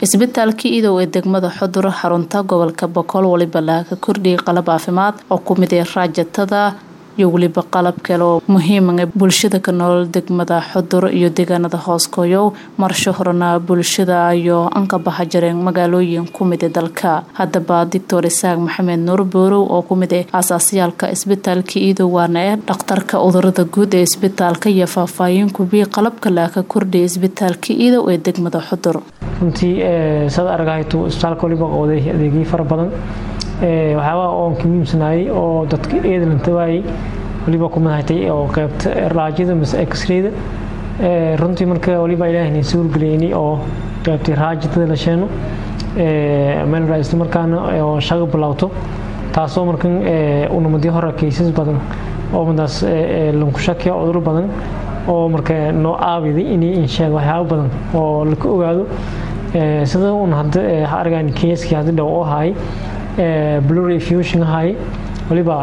isbitaalka idow ee degmada xudur xarunta gobolka boqol waliba laga kordhiyay qalab caafimaad oo ku mid ee raajatada iyo weliba qalab kale oo muhiima bulshada ka nool degmada xudur iyo deegaanada hooskoyow marsho horena bulshada iyo anka baxa jareen magaalooyin kumid ee dalka haddaba doctor isaaq maxamed nuur boorow oo kumid ah aasaasayaalka isbitaalka iidow waana ee dhakhtarka cudurada guud ee isbitaalka iyo faahfaahin kubii qalabka laaka kordhiyay isbitaalka iidow ee degmada xudur runtii saad argahayto isbitaalka waliba qooday adeegyo fara badan waxyaabaa oon ka muhiimsanaayay oo dadka eedlanta waayey waliba ku madaxtay oo qaybta raajada mise x-rayda runtii marka waliba ilaahna suurgeliyni oo qaybtay raajadada la sheeno meel isla markaana oo shaqa bilowto taasoo markan unamadii hore kaysas badan oo madaas lanku shakiya cuduro badan oo marka noo aabiday inay insheed waxyaabo badan oo laka ogaado sida un hadda argaan keyskii hadda dhow oo haay blurry fusion haay waliba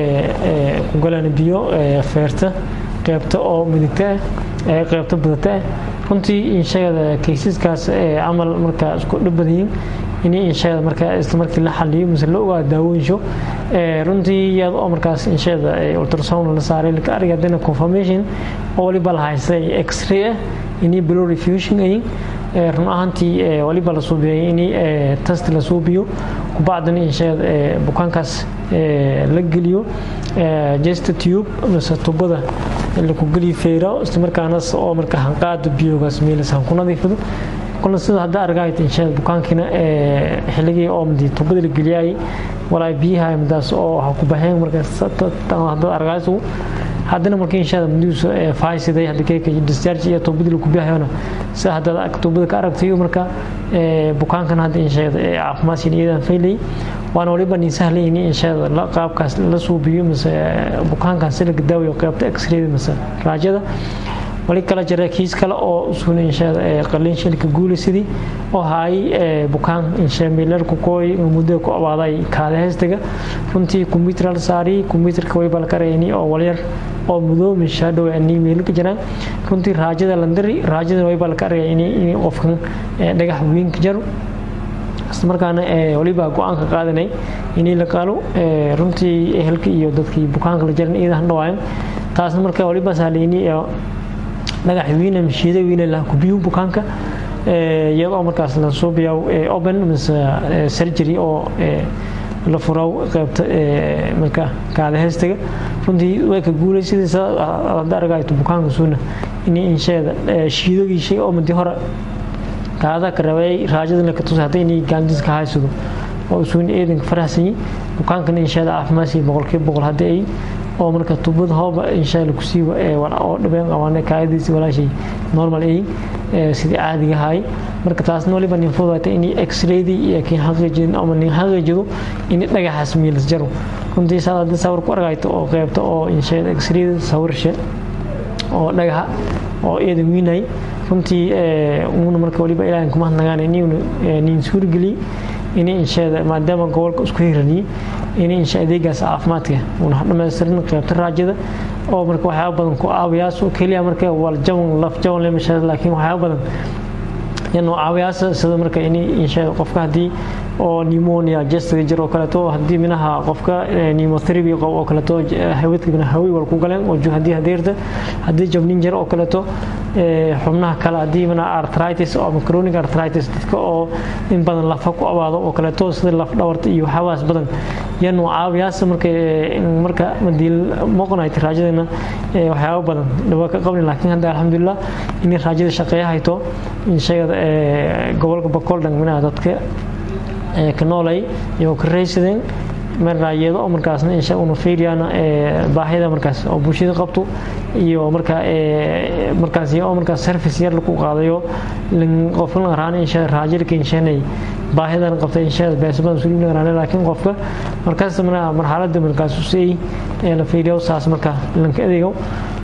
kugalaan biyo feerta qeybta oo midigta ah qeybta badata ah runtii insheegada kaysaskaas camal markaa isku dhibadayin inay insheegada markaa isla markii la xaliyo mise la ogaado daawooyinsho runtii iyada oo markaas insheegada ultrasound la saaray laka arga haddana confirmation oo waliba la haystay x-ray ah inay blurry fusion ayin run ahaantii waliba la suubiyay in test la suubiyo kubacdana insheed bukaankaas la geliyo jesta tube mise tubada laku geliyo feyra isla markaanas oo marka hanqaada biyogaas meelas hanku nadiifado kuna sida hadda argaayt insheed bukaankiina xilligii oo madi tubada la geliyay walaa biyaha madaas oo waxa ku baxeen markaas hadda argaaysu haddana markii inshaada madiisu faaysiday hadda keeka discharge iyo tubadii lagu bixiyona sida hadda tubada ka aragtay marka bukaankan hadda inshaada caafimaadkiin iyadan faylay waana waliba nin sahlay in inshaada qaabkaas la suubiyo mise bukaankan si laga daawayo qaybta x-ray mise raajada wali kala jira kiis kale oo usuna inshaada qalin shilka guulaysadii oo haay bukaan inshaa meelarku kooy muddo ku abaaday kaada heestaga runtii computer la saari computerka way bal karayni oo walyar oo mudoo misha dhow ani meel ka jiraan runtii raajada landari raajada way bal karaya in qofkan dhagax weyn ka jaro isla markaana waliba go-aanka qaadanay inay la qaalo runtii ehelka iyo dadkii bukaanka la jaran iidahan dhawaayan taasna marka waliba sahlayni dhagax weyne mishiida weyne la kubiyo bukaanka iyadoo markaas la suubiyo open mise surgery oo la furaw qaybta marka kaada heestaga runtii way ka guulaysadaysa hadda argayto bukaanka suuna in insheeda shiidogiishay oo madi hore kaada ka rabay raajadana ka tusay hadda inay gaandiska haysado oo suuna eedanka faraxsanyi bukaankana insheeda caafimaadsi boqolkiiba boqol hadda ay oo marka tubada hooba insha alla kusiiba oo dhabeen qabaana kaayadiisi walaashay normal ay sidii caadiga ahay marka taasna waliba nin fududaatay inay x-raydii iyo kii xaqiijin ama nin xaqiijido in dhagaxaas miilas jaro runtii saad hadda sawir ku argayto oo qeybta oo insheeda x-rayda sawirshe oo dhagaxa oo eedan wiinay runtii uuna marka waliba ilaahin kuma hadnagaan inuu nin suurgeliyey in insheeda maadaama gobolka isku hiraniyey in insha adeegaas caafimaadka uuna dhamaystirin qaybta raajada oo marka waxyaaba badan ku aawiyaasoo keliya marka wal jawan laf jawan le mashaa laakiin waxyaaba badan yanoo caawiyaasa sida marka in insha qofka haddii oo pneumonia jestiga jir oo kaleeto haddii minaha qofka pneumotherapy qabo oo kaleeto hawidka mina hawi wal ku galeen oo haddii hadeerta haddii jabnin jir oo kaleeto xubnaha kale haddii mina arthritis ama chronic arthritis dadka oo in badan lafa ku abaado oo kaleeto sida laf dhawarta iyo waxyaabahaas badan yanoo caawiyaasa marka marka madii moqonayta raajadana waxyaaba badan dhawaa ka qabni laakiin hadda alxamdulilah in raajada shaqeeya hayto insheegada gobolka bakool dhan minaha dadka ka noolay iyo ka raysadeen marayado oo markaasna insha una fiiriyana baahida markaas oo bulshada qabto iyo marka markaas oo markaas service yar lagu qaadayo qofka la raana insha raajilka inshanay baahidan qabta insha beesban suulina raana laakiin qofka markaas marxaladda markaas u sii la fiiriyo saas marka lanka adeego